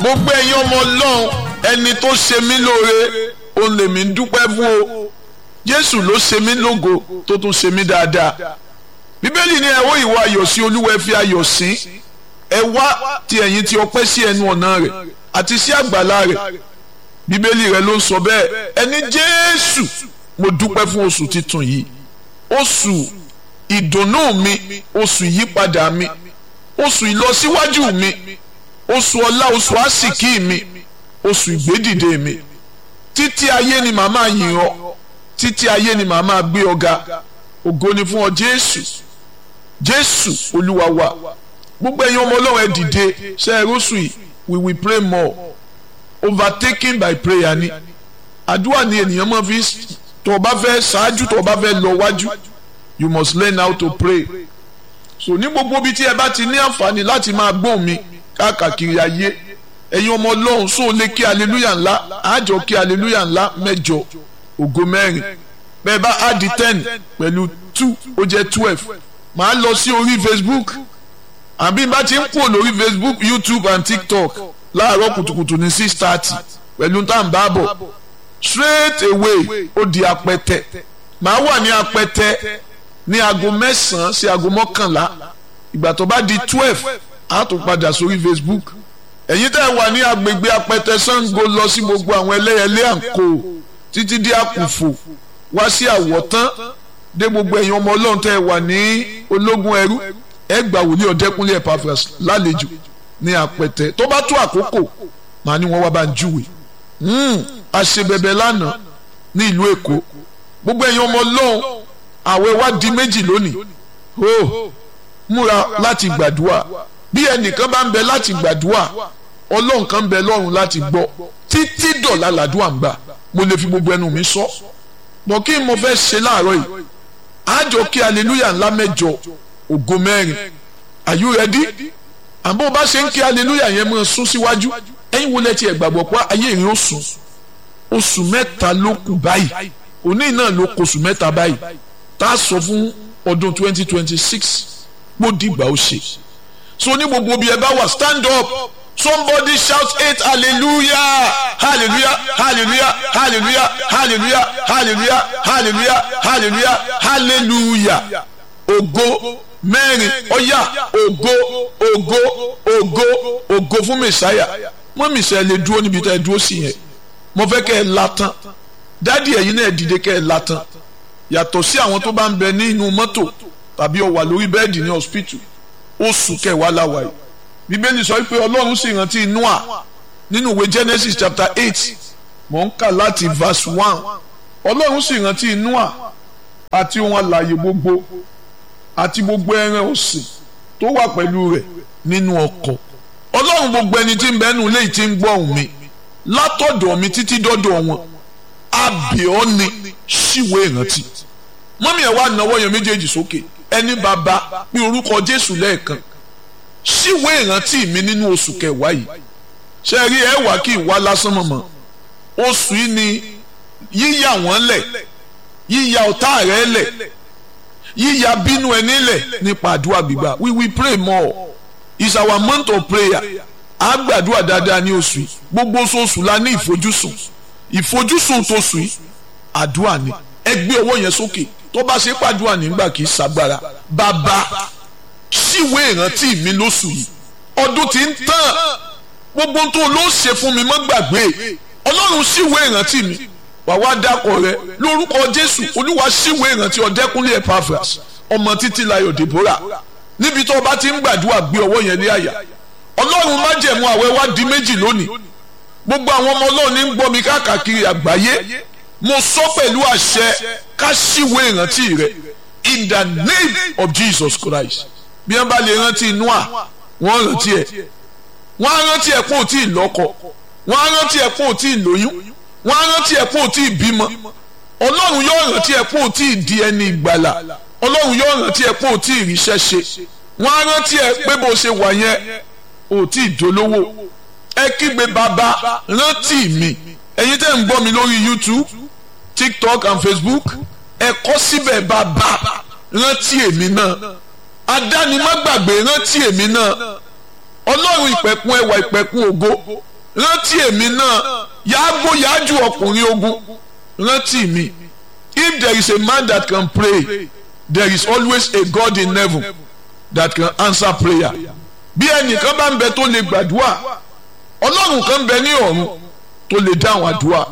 gbogbo ẹ̀yin ọmọ ọlọ́run ẹni tó ṣe mí lóore òun lèmi ń dúpẹ́ fún o jésù ló ṣe mí lógo tó tún ṣe mí dáadáa bíbélì ní ẹ wó ìwà ayọ̀ sí olúwa ẹ fi ayọ̀ sí ẹ wá ti ẹ̀yin tí ọpẹ́ sí ẹnu ọ̀nà rẹ̀ àti sí àgbàlá rẹ̀ bíbélì rẹ̀ ló ń sọ bẹ́ẹ̀ ẹni jésù mo dúpẹ́ fún oṣù titun yìí oṣù ìdùnnú mi oṣù ìyípadà mi oṣù ìlọsíwájú mi oṣù ọlá oṣù àsìkí mi oṣù ìgbédìde mi títí ayé ni màmá yìn ọ́ títí ayé ni màmá gbé ọ ga ògo ni fún ọ jésù jésù olúwa wa gbogbo ẹ̀yin ọmọ ọlọ́run ẹ dìde ṣe é rọ́ṣù yìí we will pray more overtaken by prayer ni àdúrà ni ènìyàn máa fi tó o bá fẹ́ ṣáájú tó o bá fẹ́ lọ wájú you must learn how to pray so ní gbogbo ibi tí ẹ bá ti ní àǹfààní láti máa gbóhùn mi káàkiri ayé ẹ̀yin ọmọ ọlọ́run sóò lè kí aleluya ńlá àjọ kí aleluya ńlá mẹ́jọ ògo mẹ́rin bẹ́ẹ̀ bá á di ten pẹ̀lú two ó jẹ́ twelve màá lọ sí orí facebook àbí bá ti ń pò lórí facebook youtube and tiktok láàárọ̀ kùtùkùtù ní six thirty pẹ̀lú tá à ń bá bọ̀ straight away ó di apẹtẹ màá wà ní apẹtẹ ní aago mẹ́sàn-án sí aago mọ́kànlá ìgbà tó bá di twelve á tún padà sórí facebook ẹ̀yin tẹ́ ẹ wà ní agbègbè apẹtẹ sango lọ sí gbogbo àwọn ẹlẹ́yẹlé àǹkó títí dé àkùfò wá sí àwọ̀tán dé gbogbo ẹ̀yin ọmọ ọlọ́run tẹ́ ẹ wà ní ológun ẹrú ẹ gbà wòlíì ọ̀dẹ́kúnlé Epaphras lálejò ní apẹtẹ tó bá tó àkókò màá ní wọ́n wá bá ń júwe àṣebẹ̀bẹ̀ lánàá ní ìlú èkó gbogbo ẹ̀yin ọmọ ọlọ́run àwẹ̀ wá di méjì lónìí ó múra láti gbàdúrà bí ẹnìkan bá ń bẹ láti gbàdúrà ọlọ́run kan ń bẹ lọ́run láti gbọ́ títí dọ̀la làdúrà ń gbà mo lè fi gbogbo ẹnu mi sọ bọ̀ kí n mo fẹ́ ṣe láàárọ̀ yìí àjọ kí aleluya ńlá mẹ́jọ ògo mẹ́rin are you ready àbọ̀ bá ṣe ń kí aleluya yẹn mọ́ sún síwájú ẹ̀yin wo lẹ ti ẹ̀ gbàgbọ́ pé ayé ìrìn oṣù oṣù mẹ́ta ló kù báyìí òní náà ló kù oṣù mẹ́ta báyìí tá a sọ fún ọdún twenty twenty six mo dìgbà ó ṣe so ní gbogbo bí ẹ bá wà stand up somebody shout eight hallelujah hallelujah hallelujah hallelujah hallelujah hallelujah hallelujah hallelujah hallelujah ògo mẹ́rin ọ̀yà ògo ògo ògo ògo fún mẹ̀sáyà wọ́n mẹ̀sáyà lè dúró níbi tá ẹ dúró sí yẹn mo fẹ́ kẹ́ ẹ látàn dádì ẹ̀yin náà dìde kẹ́ ẹ látàn yàtọ̀ sí àwọn tó bá ń bẹ nínú mọ́tò tàbí ó wà lórí bẹ́ẹ̀dì ní hospital oṣù kẹwàá làwà yìí bíbélì sọ pé ọlọ́run sì rántí noah nínú ìwé genesis chapter eight mò ń kà láti verse one ọlọ́run sì rántí noah àti ohun alààyè gbogbo àti gbogbo ẹran ọ̀sìn tó wà pẹ̀lú rẹ̀ nínú ọkọ̀ ọlọ́run gbogbo ẹni tí ń bẹ nínú ilé tí ń gbọ́ ohùn mi látọ̀dọ̀ mi títí dọ́dọ̀ wọn abẹ́ọ́ ni ṣíwèé ìrántí mọ́mí ẹ̀ wá náwó yẹn méjèèjì sókè ẹni bàbá pé orúkọ jésù lẹ́ẹ̀kan síwé ìrántí mi nínú oṣù kẹwàá yìí ṣe rí ẹ wá kí ìwá lásán mọ̀mọ́ oṣù yìí ni yíyà wọ́n lẹ̀ yíyà ọ̀tá rẹ̀ lẹ̀ yíyà bínú ẹni lẹ̀ nípa àdúrà gbígbà we will pray more it's our month of prayer a gbàdúrà dáadáa ní oṣù yìí gbogbo oṣooṣù la ní ìfojúsùn ìfojúsùn tó sùn yìí àdúrà ni ẹ gbé ọwọ́ yẹn sókè tó bá ṣe pàdúrà nígbà kì í ṣàgbára bàbá síwé ìrántí mi lóṣù yìí ọdún tí ń tàn gbogbo tó ló ṣe fún mi mọ́ gbàgbé ọlọ́run síwé ìrántí mi wà wá dákọ̀ rẹ lórúkọ jésù olúwa síwé ìrántí ọ̀dẹ́kúnlé Epaphras ọmọ títí layọ̀ Deborah níbi tó o bá ti ń gbàdúrà gbé ọwọ́ yẹn ní àyà ọlọ́run má jẹ̀mú àwẹ̀ wá di méjì lónìí gbogbo àwọn ọmọ ọlọ́run ní ń gbọ́ mi káàkiri àgbáyé mo sọ pẹ̀lú àṣẹ ká síwé ìrántí rẹ in the name of Jesus Christ bí wọ́n bá lè rántí Noah wọ́n rántí ẹ̀ wọ́n á rántí ẹ̀ pé ò tí ì lọ́kọ wọ́n á rántí ẹ̀ pé ò tí ì lóyún wọ́n á rántí ẹ̀ pé ò tí ì bímọ ọlọ́run yóò rántí ẹ̀ pé ò tí ì di ẹni ìgbàlà ọlọ́run yóò rántí ẹ̀ pé ò tí ì ríṣẹ́ ṣe wọ́n á rántí ẹ̀ pé bó ṣe wà yẹn ò tí ì dolówó ẹ kígbe bàbá rántí mi ẹ̀yin tẹ́ ń gbọ́ mi lórí YouTube TikTok and Facebook ẹ kọ síbẹ̀ bàbá rántí èmi náà adánimágbàgbé rántí èmi náà ọlọ́run ìpẹ̀kun ẹwà ìpẹ̀kun ògo rántí èmi náà yàgò yájú ọkùnrin ogun rántí mi if there is a man that can pray there is always a God in heaven that can answer prayer bí ẹnìkan bá ń bẹ tó lè gbàdúrà ọlọ́run kan bẹ ní ọ̀run tó lè dáhùn àdúrà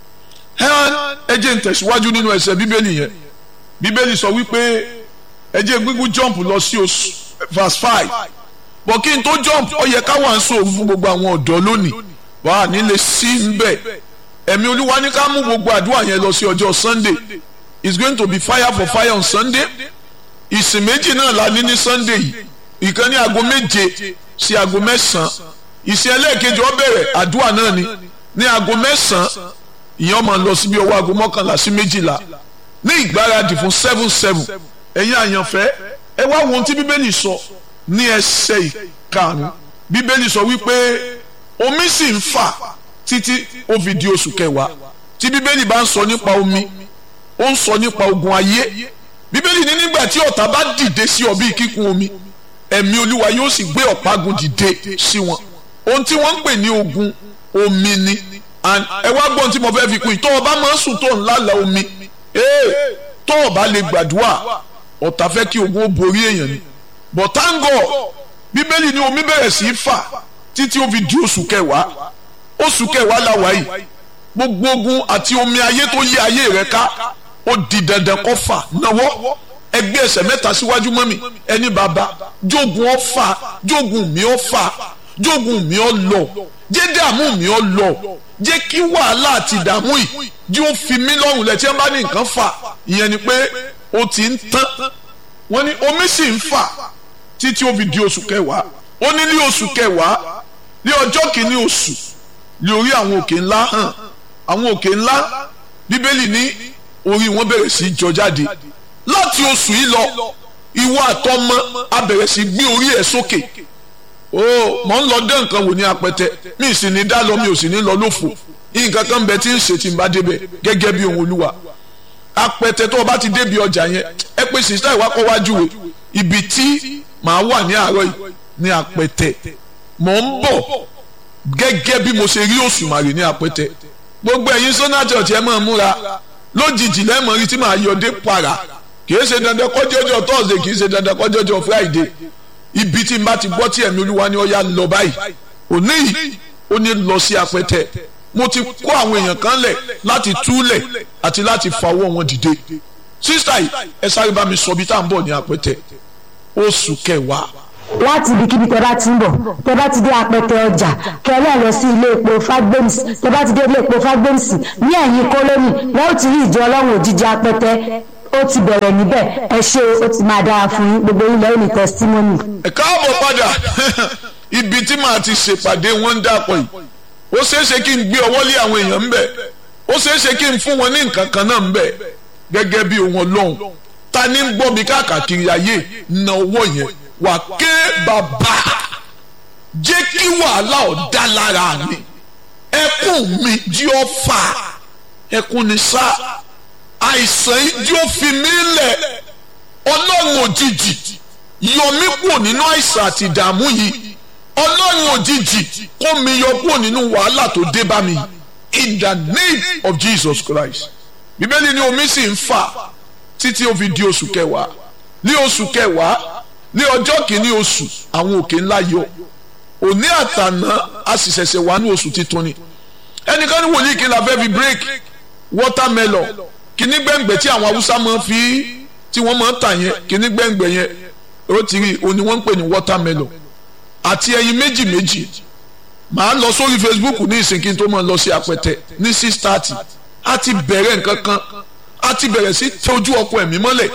ẹ jẹ́ n tẹ̀síwájú nínú ẹsẹ̀ bíbélì yẹn bíbélì sọ wípé ẹ jẹ́ gbígbú jump lọ sí oṣù verse five bọ̀ kí n tó jump ó yẹ ká wà ń sòrò fún gbogbo àwọn ọ̀dọ́ lónìí wà á nílé sí ń bẹ̀ ẹ̀mí olúwa ní ká mú gbogbo àdúrà yẹn lọ sí ọjọ́ sunday it's going to be fire for fire on sunday ìsìn méjì náà la ní ní sunday yìí ìkan ní aago méje sí aago mẹ́sàn-án ìsìn ẹlẹ́ẹ̀kejì ó bẹ̀rẹ̀ àdúrà náà ni ní aago mẹ́sàn-án ìyẹn máa lọ síbi ọwọ́ aago mọ́kànlá sí méjìlá ní ìgbáradì fún seven seven ẹ̀yin àyànfẹ́ ẹ wá wo ohun tí bíbélì sọ ní ẹsẹ̀ ìkarùn-ún bíbélì sọ wípé omi sì ń fà títí ó fi di oṣù kẹwàá tí bíbélì bá ń sọ nípa omi ó ń sọ nípa ogun ayé bíbélì ní nígbà tí ọ̀tá bá dìde sí ọ bí kíkún omi ẹ̀mí olúwa yóò sì gbé ọ̀págun dìde sí wọn ohun tí wọ́n ń pè ní ogun omi ni ẹ wá gbọ́n tí mo fẹ́ fi kún yìí tó o bá máa ń sùn tó ń lálà omi tó o bá lè gbàdúrà ọ̀tá fẹ́ kí ogun ó borí èèyàn ni but thank God bíbélì ní omi bẹ̀rẹ̀ sí í fà títí ó fi di oṣù kẹwàá oṣù kẹwàá la wà yìí gbogbo ogun àti omi ayé tó yí ayé rẹ ká ó di dandan kó fà náwó ẹgbẹ́ ẹsẹ̀ mẹ́ta síwájú mọ́ mi ẹni bàbá jogun ọ fà jogun mi ọ fà jogun mi ọ lọ jẹ́ dààmú mi ọ lọ jẹ́ kí wàhálà àti ìdààmú yìí jí ó fi mí lọ́rùn lẹ̀ tí wọ́n bá ní nǹkan fà ìyẹn ni pé ó ti ń tán wọ́n ní omi sì ń fà títí ó fi di oṣù kẹwàá ó ní ní oṣù kẹwàá ní ọjọ́ kìíní oṣù ní orí àwọn òkè ńlá hàn àwọn òkè ńlá bíbélì ní orí wọn bẹ̀rẹ̀ sí í jọ jáde láti oṣù yìí lọ ìwọ àtọmọ a bẹ̀rẹ̀ sí gbé orí ẹ̀ sókè o mọ̀ ń lọ dé nǹkan wò ní apẹtẹ mi sì ní dá lọ mi ò sì ní lọ lófo nǹkan kan bẹ tí ń ṣe tí ń bá débẹ̀ gẹ́gẹ́ bí ohun olúwa apẹtẹ tó o bá ti débi ọjà yẹn ẹ pé sista ìwà kọ́ wájú we ibi tí màá wà ní àárọ̀ yìí ní apẹtẹ mọ̀ ń bọ̀ gẹ́gẹ́ bí mo ṣe rí òṣùmàrè ní apẹtẹ gbogbo ẹ̀yin sọ́nà church ẹ máa múra lójijì lẹ́mọ̀ rí tí màá yọdé para kì í ṣe dandan kọjọ́jọ́ thursday kì í ṣe dandan kọjọ́jọ́ friday ibi tí n bá ti gbọ́ tí ẹ̀mí olúwa ni ó yá lọ báyìí òní yìí ó ní lọ sí apẹtẹ mo ti kó àwọn èèyàn kan lẹ̀ láti túlẹ̀ àti láti fawọ́ wọn dìde sísítà yìí ẹ sáré bá mi sọ bí tá à ń bọ̀ ní apẹtẹ oṣù kẹwàá láti ibikíbi tẹ bá ti ń bọ̀ tẹ bá ti dé apẹtẹ ọjà kẹlẹ́ lọ sí ilé epo fagbems tẹ bá ti dé ilé epo fagbems ní ẹ̀yìn kólónì wọ́n ó ti rí ìjọ ọlọ́run òjijì apẹtẹ ó ti bẹ̀rẹ̀ níbẹ̀ ẹ ṣé ó ti máa dára fún yín gbogbo ilẹ̀ ó ní testimony. ẹ káàbọ̀ padà ibi tí màá ti ṣèpàdé wọn ń dàpọ̀ yìí ó ṣeéṣe kí n gbé ọwọ́ lé àwọn èèyàn ń bẹ̀ ó ṣeéṣe kí n fún wọn ní nǹkan kan náà ń bẹ̀ gẹ́gẹ́ bí ohun ọlọ́run ta ni ń gbọ́ mi káàkiri ayé na owó yẹn wà ké bàbá jẹ́ kí wàhálà ọ̀dá lára mi ẹkún mi jí ọ fà ẹkún ni sá àìsàn yìí jí ó fi mí lẹ̀ ọlọ́run òjijì yọ mí kúrò nínú àìsàn àti ìdààmú yìí ọlọ́run òjijì kó mi yọ kúrò nínú wàhálà tó dé bá mi in the name of Jesus Christ bíbélì ni omi sì ń fà títí ó fi di oṣù kẹwàá ní oṣù kẹwàá ní ọjọ́ kìíní oṣù àwọn òkè ńlá yọ òní àtàná a sì ṣẹ̀ṣẹ̀ wà ní oṣù titun ni ẹnìkan ní wòlíì kí n la fẹ́ fi break watermelon kíní gbẹ̀ngbẹ̀ tí àwọn haúsá máa fi tí wọ́n máa tà yẹn kíní gbẹ̀ngbẹ̀ yẹn ó ti rí òní wọ́n ń pè ní watermelon àti ẹyin méjì méjì màá lọ sórí Facebook ní ìsìnkí tó máa lọ sí apẹtẹ ní six thirty a ti bẹ̀rẹ̀ nǹkan kan a ti bẹ̀rẹ̀ sí tọ́jú ọkọ ẹ̀mí mọ́lẹ̀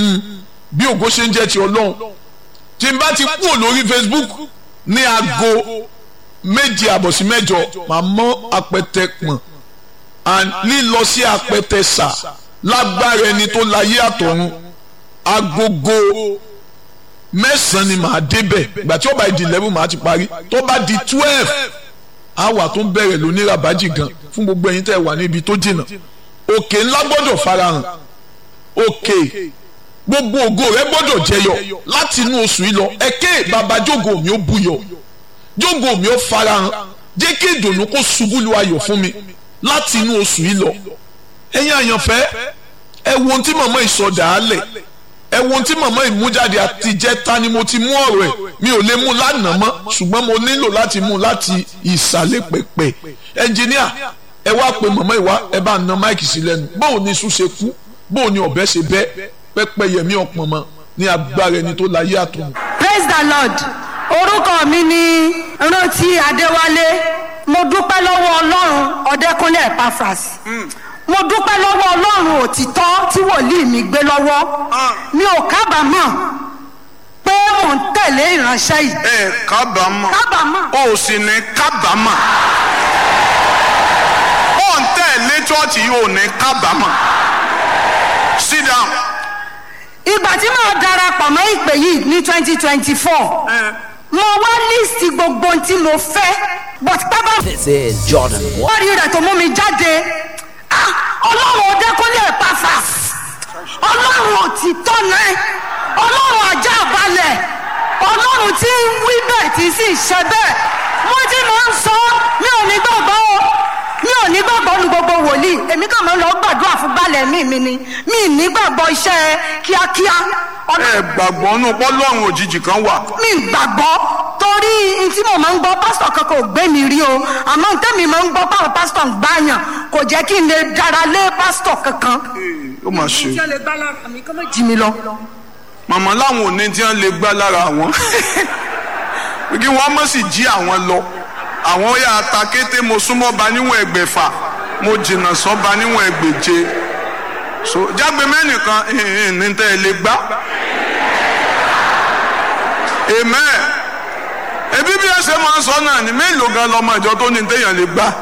bí ògo ṣe ń jẹ́ ti ọlọ́run tí n bá ti kúrò lórí Facebook ní aago méje àbọ̀ sí mẹ́jọ màá mọ́ apẹtẹ pọ̀n and lílọ sí apẹtẹ sà lágbára ẹni tó láyé àtọ̀run agogo mẹ́sàn-án ni màá débẹ̀ ìgbà tí ó bá di eleven màá ti parí tó bá di twelve àwa tó ń bẹ̀rẹ̀ lóní rabaji gan fún gbogbo ẹ̀yin tẹ́ wà níbi tó jìnnà òkè ńlá gbọ́dọ̀ farahàn òkè gbogbo ògo rẹ gbọ́dọ̀ jẹyọ láti inú oṣù yìí lọ ẹkẹ bàbá jógo mi ó buyọ jógo mi ó farahàn jẹ́ kí ìdùnnú kó ṣubú lu ayọ̀ fún mi láti inú oṣù yìí lọ ẹ̀yin àyànfẹ́ ẹ wo ohun tí màmá ìsọdà á lẹ̀ ẹ wo ohun tí màmá ìmújáde àtijẹ́ta ni mo ti mú ọ̀rọ̀ ẹ̀ mi ò lè mú lánàá mọ́ ṣùgbọ́n mo nílò láti mú láti ìsàlẹ̀ pẹ̀pẹ̀ ẹnjìníà ẹ wá pe màmá ìwá ẹ bá na máìkì sí lẹ́nu bóò ni iṣu ṣe kú bóò ni ọ̀bẹ ṣe bẹ́ pẹ́pẹ́ yẹmí ọ̀pọ̀ mọ́ ní agbára ẹni tó láyé àtọ̀run. praise the lord orúkọ mi ni rántí adéwálé mo dúpẹ́ lọ́wọ́ ọlọ́run ọ̀dẹ́kúnlé epaphras mo dúpẹ́ lọ́wọ́ ọlọ́run òtítọ́ tí wòlíì mi gbé lọ́wọ́ mi ò kábàámọ̀ pé mò ń tẹ̀lé ìránṣẹ́ yìí ẹ kábàámọ̀ kábàámọ̀ o sì ní kábàámọ̀ ó ń tẹ̀lé chọ́ọ̀chì yìí ò ní kábàámọ̀ sit down. ìgbà tí màá darapọ̀ mọ́ ìpè yìí ní twenty twenty four mo wá líìsì gbogbo ohun tí mo fẹ́ but pápá This is Jordan. wọ́n rí rẹ̀ tó mú mi jáde Ah, ọlọ́run ọdẹ́kúnlé Epaphras ọlọ́run òtítọ́ náà ọlọ́run ajá balẹ̀ ọlọ́run tí ń wí bẹ́ẹ̀ tí sì ṣe bẹ́ẹ̀ mo ti máa ń sọ mi ò ní gbàgbọ́ o mi ò ní gbàgbọ́ nu gbogbo wòlíì èmi kàn máa ń lọ gbàdúrà fún balẹ̀ mi mi ni mi ì ní gbàgbọ́ iṣẹ́ kíákíá ẹ ọlọ́run gbàgbọ́ nù pọ́lọ́run òjijì kan wà. mi gbàgbọ́ torí n tí mo máa ń gbọ́ pásítọ̀ kankan ò gbé mi rí o àmọ́ n tẹ́mi máa ń gbọ́ báwọn pásítọ̀ ń gbàyàn kò jẹ́ kí n lè dára lé pásítọ̀ kankan. ó mà ṣe. ìjọ lè gbá lára mi kọ́ mọ́ jí mi lọ. màmá láwọn ò ní tí wọ́n lè gbá lára àwọn kí wọ́n mọ̀ sí jí àwọn lọ àwọn yà ta kété mo súnmọ́ ba níwọ̀n ẹgbẹ̀fà mo jìnnà sọ́ ba níwọ̀n ẹgbẹ̀je so jágbe mẹ́nìkan ìhìn ní tẹ́ ẹ lè gbá amen ebi bí ẹ ṣe máa ń sọ náà ni mélòó gan lọmọ ìjọ tó ní téèyàn lè gbá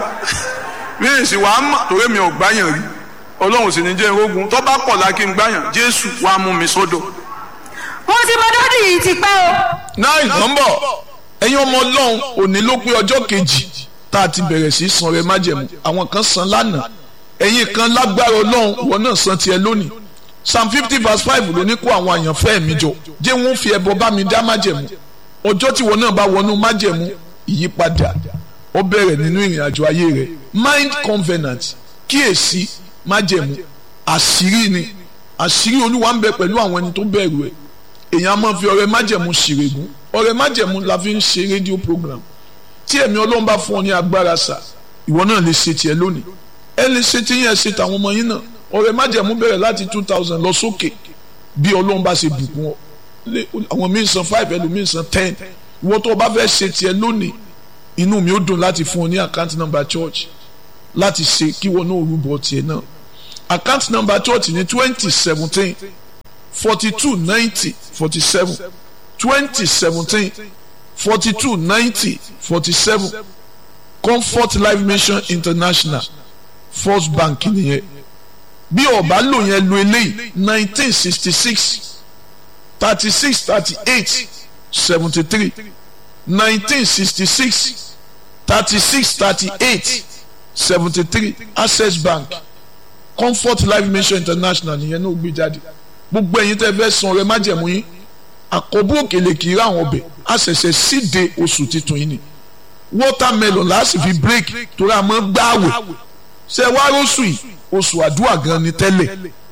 mi ì sì wá mọ̀ torí mi ò gbáyàn rí ọlọ́run sì ní jẹ́ irógun tó bá pọ̀ lákì ń gbáyàn jésù wàá mú mi sódò. mo ti mọ dádì yìí ti pẹ́ o. náà ìgbọ́nbọ̀ ẹ̀yin ọmọ ọlọ́run òní ló pé ọjọ́ kejì tá a ti bẹ̀rẹ̀ sí san rẹ májẹ̀mú àwọn kan san lánàá ẹ̀yin kan lágbára ọlọ́run wọn náà san tiẹ̀ lónìí psalm fifty verse five ló ní kó àwọn àyànfẹ́ mi jọ jẹ́ wọ́n fi ẹbọ bá mi dá májẹ̀mú ọjọ́ tí wọn náà bá wọnú májẹ̀mú ìyípadà ó bẹ̀rẹ̀ nínú ìrìn àjò ayé rẹ̀ mind covenant kíyèsí májẹ̀mú àṣírí ni àṣírí olúwa ń bẹ pẹ̀lú àwọn ẹni tó bẹ̀rù ẹ̀ èèyàn á máa fi ọrẹ májẹ̀mú ṣìrègùn ọrẹ májẹ̀mú la fi ń ṣe rédíò program tí ẹ̀mí ọlọ́run bá fún ọ ní agbára sà ìwọ náà lè ṣe tiẹ̀ lónìí ẹ lè ṣe tí yẹn ṣe tàwọn ọmọ yín náà ọrẹ májẹ̀mú bẹ̀rẹ̀ láti two thousand lọ sókè bí ọlọ́run bá ṣe bùkún ọ lé- àwọn míì san five ẹlòmíì san ten ìwọ tó o bá fẹ́ ṣe tiẹ̀ lónìí inú mi ó dùn láti fún ọ ní account number church láti ṣe kí wọn náà rúbọ tiẹ̀ náà account number church ní twenty seventeen forty two ninety forty seven twenty seventeen forty two ninety forty seven comfort life mission international first bank nìyẹn bí ọba lò yẹn lo eléyìí nineteen sixty six thirty six thirty eight seventy three nineteen sixty six thirty six thirty eight seventy three access bank comfort life mission international nìyẹn náà gbé jáde gbogbo ẹ̀yin tẹ́ fẹ́ san ọrẹ májẹ̀mú yín àkọ́bù òkèlè kì í rà àwọn ọbẹ̀ a ṣẹ̀ṣẹ̀ síde oṣù titun yìí ni watermelon láti fi break torí a máa ń gbààwẹ̀ ṣe wá róṣù yìí oṣù àdúrà gan ni tẹ́lẹ̀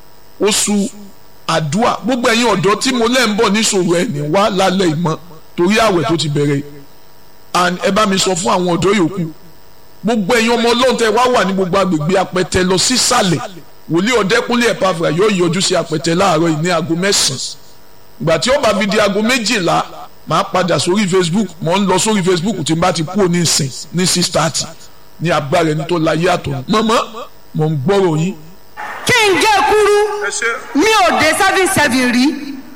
oṣù àdúrà gbogbo ẹ̀yin ọ̀dọ́ tí mo lẹ́ ń bọ̀ níṣòro ẹ̀ ní wá lálẹ́ ìmọ̀ torí àwẹ̀ tó ti bẹ̀rẹ̀ and ẹ bá mi sọ fún àwọn ọ̀dọ́ yòókù gbogbo ẹ̀yin ọmọ ọlọ́run tẹ́ wá wà ní gbogbo agbègbè apẹtẹ lọ sísàlẹ̀ wòlíì ọ̀dẹ́kúnlé ẹ̀pàfà yóò yọjú sí apẹtẹ láàárọ̀ yìí ní aago mẹ́sàn-án ìgbà tí ó bá fi di aago méjìlá máa padà sórí facebook mo ń lọ sórí facebook tí n bá ti kú òní ìsìn ní six thirty ní agbára ẹni tó láyé àtọ̀ mọ́mọ́ mo ń gbọ́rọ̀ yín kí n gé kúrú mi ò dé seven seven rí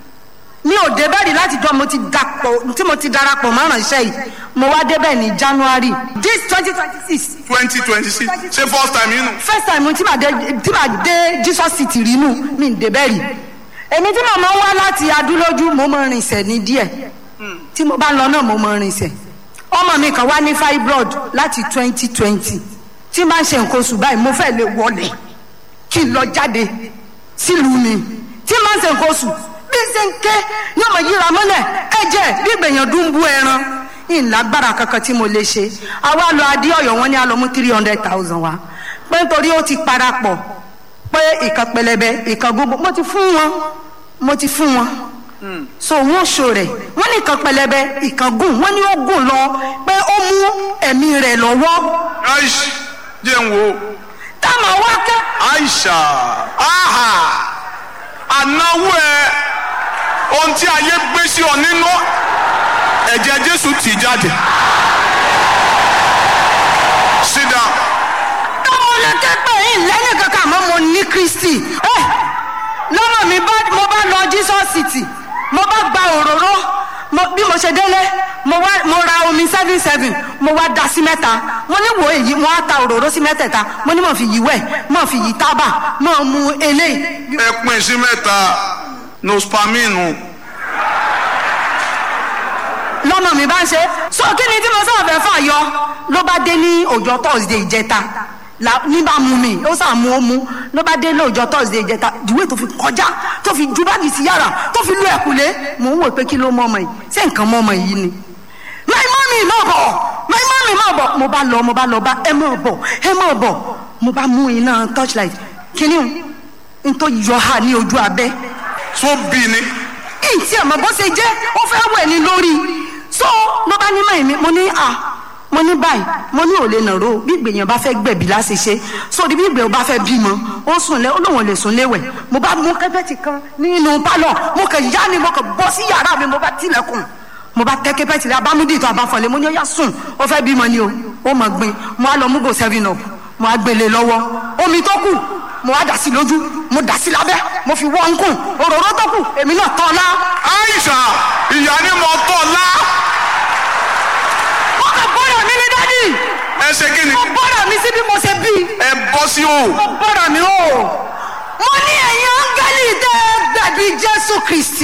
mi ò dé bẹ́ẹ̀ rí láti jọ mo ti dapò tí mo ti darapọ̀ mọ́ ránṣẹ́ yìí mo wá débẹ̀ ní january this twenty twenty six twenty twenty six ṣé first time yín nù. first time tí màá dé tí màá dé jesus city rí nù mi ń débẹ̀ rí èmi tí màmá wá láti adúlójú mo mọ rinṣẹ́ ní díẹ̀ tí mo bá lọ náà mo mọ rinṣẹ́ ọmọ mi kan wá ní fibroid láti twenty twenty tí máa ń ṣe nǹkan oṣù báyìí mo fẹ́ lè wọlé kí n lọ jáde sílùú mi tí máa ń ṣe nǹkan oṣù bí ṣe ń ké ní ọmọ yíra mọ́lẹ̀ ẹ̀jẹ̀ bí gbèyàn dún bú ẹran ìlágbára kankan tí mo lè ṣe àwa lọ adé ọ̀yọ́ wọn ní a lọ mú three hundred thousand wa pé nítorí ó ti parapọ̀ pé ìkan pẹlẹbẹ ìkan gbogbo mo ti fún wọn mo ti fún wọn so wọn ṣo rẹ wọn ní ìkan pẹlẹbẹ ìkan gùn wọn ní ó gùn lọ pé ó mú ẹ̀mí rẹ̀ lọ́wọ́ aish jẹ́ ń wo táwọn wá kẹ́ aisha aha ànáwó ẹ ohun tí ayé gbé sí ọ nínú ẹ̀jẹ̀ jésù tì jáde sit down táwọn lè ké pé yín lẹ́yìn kankan àmọ́ mo ní kristi ẹ lọ́mọ mi bá mo bá lọ jesus city mo bá gba òróró mo bí mo ṣe délé mo wá mo ra omi seven seven mo wá da sí mẹ́ta mo ní wo èyí mo á ta òróró sí mẹ́tẹ̀ẹ̀ta mo ní mo fi yí wẹ̀ mo fi yí tábà mo mu eléyìí ẹ pín sí mẹ́ta nospaminu lọ́mọ mi bá ń ṣe so kí ni tí mo sọ̀rọ̀ fẹ́ fà yọ ló bá dé ní ọjọ́ thursday ìjẹta la ní bá mu mi ó sàn mú ó mú ló bá dé ní ọjọ́ thursday ìjẹta ìwé tó fi kọjá tó fi ju báàgì sí yàrá tó fi lu ẹ̀kúlé mò ń wò pé kí ló mọ ọmọ yìí ṣé nǹkan mọ ọmọ yìí ni my mommy má bọ̀ my mommy má bọ̀ mo bá lọ mo bá lọ bá ẹ má bọ̀ ẹ má bọ̀ mo bá mú iná torchlight kíní o n tó yọ ha ní ojú abẹ́ tó bí ni ìtì àmọ́ bó ṣe jẹ́ ó fẹ́ wẹ̀ ní lórí so ló bá ní mọ̀ mi mo ní à mo ní báyìí mo ní òlé nàró bí ìgbèyàn bá fẹ́ gbẹ̀bí láti ṣe so bí ìgbèyàn bá fẹ́ bímọ ó sùn lẹ ó lóun ò lè sùn léwẹ̀ mo bá mú kẹ́pẹ́tì kan nínú pálọ̀ mo kàn yá ni mo kàn bọ́ sí yàrá mi mo bá tilẹ̀kùn mo bá tẹ́ kẹ́pẹ́tì rẹ abámúdì tó abáfọ̀lẹ́ mo ní ó yá sùn ó fẹ́ bímọ ni o ó mọ̀ gbin mo á lọ mú go seven up mo á gbélé lọ́wọ́ omi tó kù mo á dà sí lójú mo dà sí lábẹ́ mo fi wọ́n kùn òróró tó kù èmi náà tọ́ ọ lá aisha ìyá ni mo tọ́ la wọ́n kàn bọ́dọ̀ mi ní dádì ẹ ṣe kí ni mo bọ́dọ̀ mi sí bí mo ṣe bí ẹ bọ́ sí o mo bọ́dọ̀ mi o mo ní ẹ̀yin áńgẹ́lì tẹ́ ẹ gbẹ̀bí jésù kristi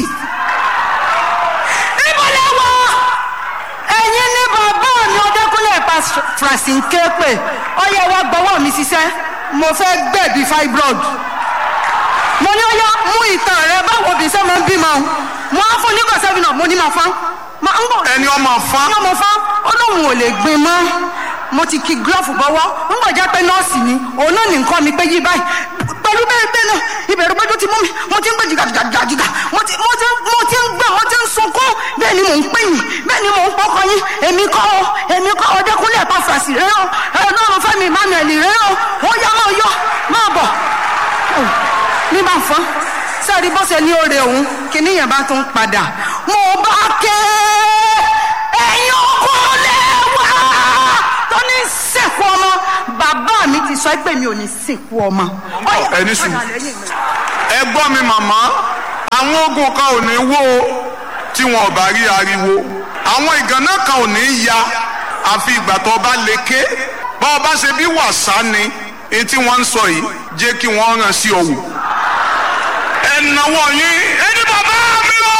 níbo lẹ wọ ẹ̀yin ní bàbá mi ọdẹkùnlé pa francine képe ọyẹ wa gbọ́wọ́ mi ṣiṣẹ́ mo fẹ́ gbẹ̀bí fibroid mo ní ọyá mú ìtàn rẹ báwo bí sẹ́ máa ń bímọ o mo á fún nígbà sẹ́fìn náà mo ní máa fán máa ń bọ̀ ẹni ọmọ fa ní ọmọ fán ó lóun ò lè gbin mọ́ mo ti ki glove bọ́wọ́ ń bọ̀ jẹ́ pé nọ́ọ̀sì ni òun náà ní nǹkan mi pé yí báyìí pẹ̀lú bẹ́ẹ̀ bẹ́ẹ̀ náà ìbẹ̀rù pé tó ti mú mi mo ti ń gbé jìgàjìgàjìgà mo ti mo ti mo ti ń gbà mo ti ń sunkún bẹ́ẹ̀ ni mò ń pè yín bẹ́ẹ̀ ni mò ń pọkàn yín èmi kọ́ ọ èmi kọ́ ọ dẹ́kunlé ẹ̀pá fàṣì rẹ o ọlọ́run fẹ́mi emmanuel rẹ o ó yá máa yọ máa bọ̀ ní bá fọ́n sẹ́ẹ̀rí bó ṣe ní oore òun kìíní yẹn bá tún padà mo bá ké ẹ̀yin ọkùnrin wá tó ní sìnkú ọmọ bàbá mi ti sọ pé mi ò ní sìnkú ọmọ. Ọ̀yá, ẹni sùn. padà lẹ́yìn mi. ẹ gbọ́ mi màmá àwọn ogun kan ò ní wó o tí wọn ò bá rí ariwo àwọn ìgànnà kan ò ní ya àfi ìgbà tó o bá lè ké bá o bá ṣe bí wàsá ni èyí tí wọ́n ń sọ yìí jẹ́ kí wọ́n ràn sí ọ̀wù ẹ̀nàwó yín ẹni bàbá mi lọ.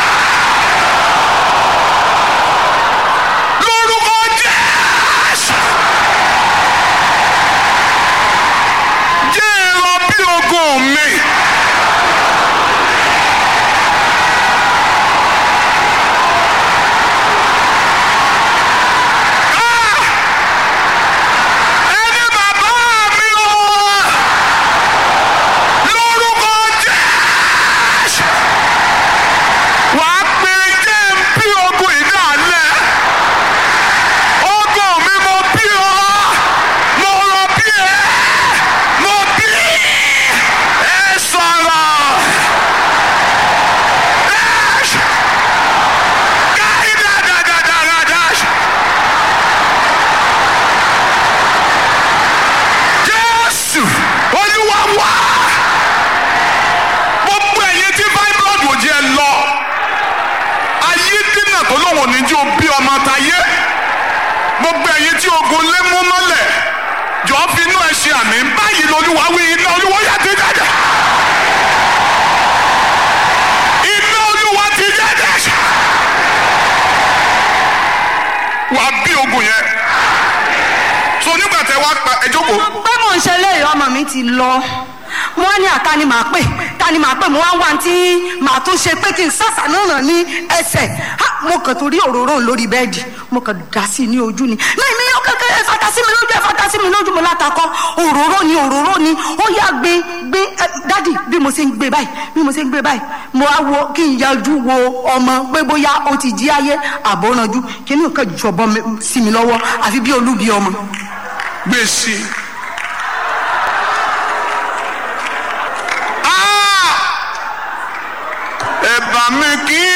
lórúkọ jésù. jẹ́ ẹ̀rọ bí ogun mi. Ah! ẹni bàbá mi lọ. lórúkọ jésù. wàá pe jẹ́ ń bí ogun ìdálẹ́. ogun mi mo bí ọ. mo rọ bí ẹ. mo bí ẹ sọ̀rọ̀. Dash. Káyí dáadáa dash. Jésù Olúwa wá. Gbogbo ẹ̀yin tí fibroid ò jẹ́ lọ. Ayé dínà tó lóun ò ní jí o bí ọmọ táyé. Gbogbo ẹ̀yin tí ogun lé mú mọ́lẹ̀. Jọ fi inú ẹ ṣe àmì báyìí lolúwa wí iná olúwa yà ti jáde. Iná olúwa ti jáde. Wàá bí ogun yẹn. So nígbà tẹ wá pa ẹ jókòó. pé mò ń ṣe léyìí ọmọ mi ti lọ mo wá ní àta ni màá pè ta ni màá pè mo wá ń wá tí màá tún ṣe pé kí n sàṣà náà ràn ní ẹsẹ̀ Ha, mo kàn torí òróró lórí bẹ́ẹ̀dì mo kàn dá sí i ní ojú ni ní ìmí yóò kékeré ẹ fata sí mi lójú ẹ fata sí mi lójú mo látakọ òróró ni òróró ni ó yá gbé gbé ẹ, dádì bí mo ṣe ń gbé báyìí bí mo ṣe ń gbé báyìí mo á wo kí n yájú wo ọmọ pé bóyá ó ti jí ayé àbọ̀rànjú kí ni nǹkan jọ̀bọ mi- sí mi lọ́wọ́ àfi bí olúbi ọmọ. gbèsè. ẹ̀bà mi kì í